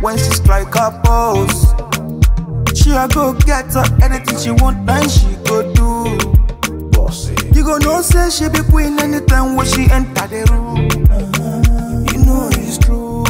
when she strike her pose. She a go get her anything she want, then she go do. Bossy. You go know say she be queen anytime when she enter the room. You know it's true.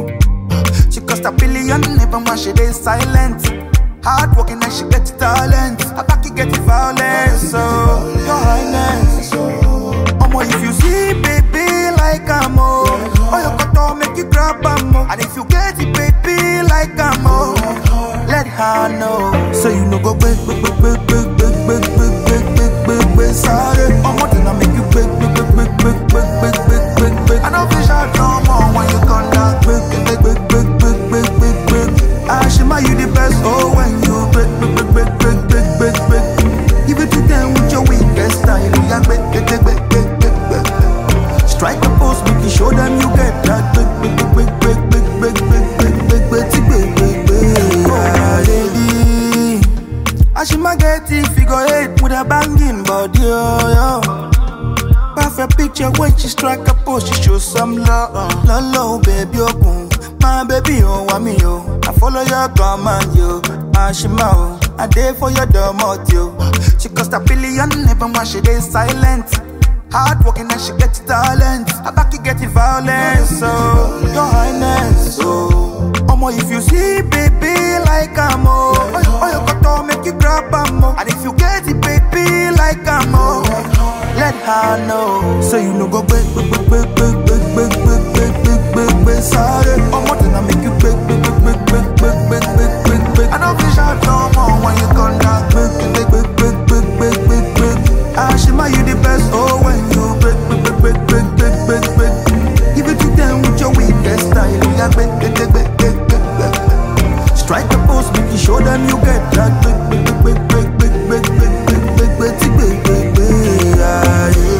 She cost a billion, never mind she dey silent. Hard working and she get the talent. Her back you get the violence, so your highness. Omo, if you see baby like I'm oh, oh you got to make you grab am oh. And if you get it baby like I'm oh, let her know. So you know go big, big, big, big, big, big, big, big, big, big, big, big, sorry. Omo, then I make you big, big, big, big, big, big, big, big, big, big. I don't fish out no more when you come down. Big, big, big, big, big, big, big, big. Ashima, you the best. Oh, when you big, big, big, big, big, big, big, big. Give it to them with your weakest style. Yeah, big, big, big, big, big, big, big. Strike a pose, make you show them you get that big, big, big, big, big, big, big, big, big, big, big, big, big, big. Ah, lady. Ashima get it, figure eight with a banging body, oh, yo. Perfect picture when she strike a pose, she show some love. Love, love, baby, oh, my baby, oh, want me, oh. I follow your command, yo. Ashima, oh, I day for your domot, yo. She cost a billion, never mind, she dey silent. Hard working and she get the talent. Her back you get the violence, so your highness, so. Omo, if you see baby like I'm oh, oh you got to make you grab am oh. And if you get it baby like I'm oh, let her know. So you know go big, big, big, big, big, big, big, big, big, big, big, big, sorry. Omo, then I make you big, big, big, big, big, big, big, big, big, big. I don't fish out no more when you come down. Big, big, big, big, big, big, big, big, big. Ashima, you the best. Oh, when you big, big, big, big, big, big, big, big. Give it to them with your weakest style. Yeah, big, big, big, big, big, big, big. Strike a pose, make you show them you get that big, big, big, big, big, big, big, big, big, big, big, big, big, big, ah, yeah.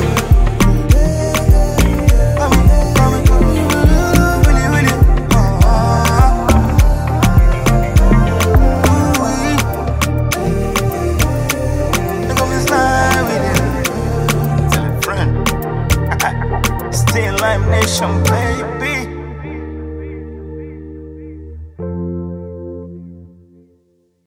Coming, coming, coming, really, really, ah, ooh-wee. They gon' be slide with it. Tell a friend. Still Lime Nation, baby.